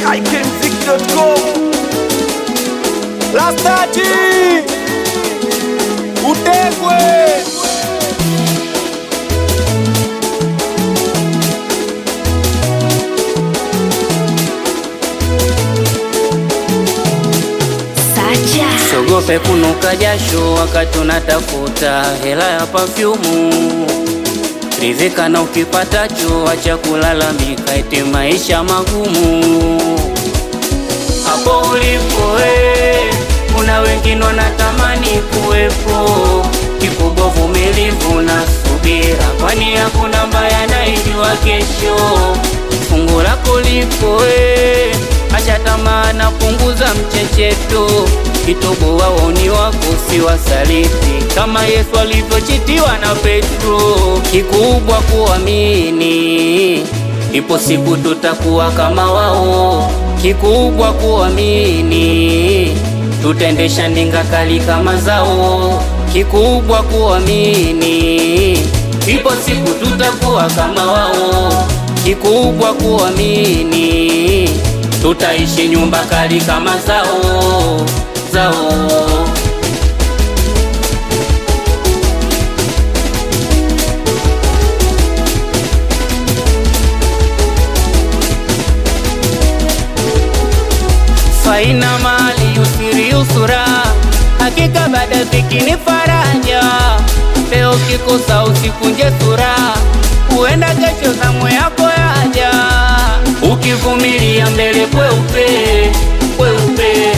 ikmziki.com Rastaji utegwe Sacha Sogope kunuka jasho wakati unatafuta hela ya pafyumu. Ridhika na ukipatacho, acha kulalamika eti maisha magumu. Hapo ulipo we, kuna wengine wanatamani kuwepo. Kikubwa vumilivu na subira, kwani hakuna mbaya naijua kesho. Fungu lako lipo we, acha tamaa na punguza mchecheto. Kitobo waoni wako si wasaliti, kama Yesu alivyochitiwa na Petro. Kikubwa kuamini, ipo siku tutakuwa kama wao. Kikubwa kuamini, tutaendesha ndinga kali kama zao. Kikubwa kuamini, ipo siku tutakuwa kama wao. Kikubwa kuamini, tutaishi nyumba kali kama zao zao. faina mali usiri usura, hakika baada dhiki ni faraja. Leo kikosa usikunje sura, huenda kesho zamu yako yaja. Ukivumilia mbele kweupe kweupe,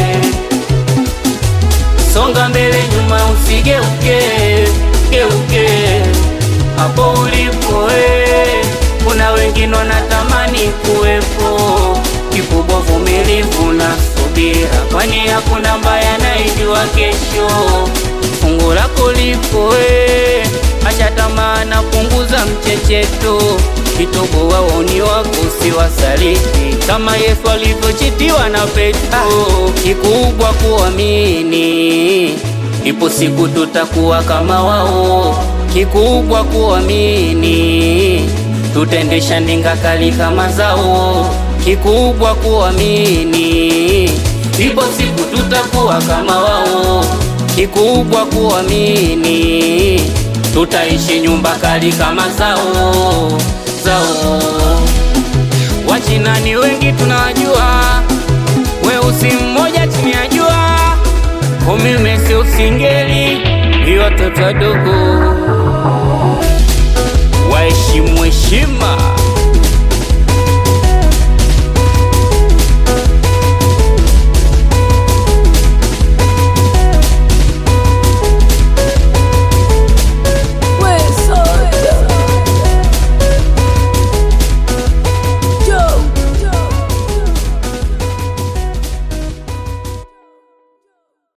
songa mbele nyuma usigeuke geuke. Hapo ulipo we, kuna wengine wanatamani kuwepo. Kikubwa vumilivu na subira, kwani hakuna mbaya naijua kesho. Fungu lako lipo we, acha tamaa na punguza mchecheto. Kitobo waoni wako si wasaliti, kama Yesu alivyochitiwa na Petro. Kikubwa kuamini, ipo siku tutakuwa kama wao. Kikubwa kuamini, tutaendesha ndinga kali kama zao. Kikubwa kuamini, ipo siku tutakuwa kama wao. Kikubwa kuamini, tutaishi nyumba kali kama zao zao. Wachina ni wengi tunawajua, weusi mmoja chini ya jua, umimesi usingeli, ni watoto wadogo waheshimu heshima.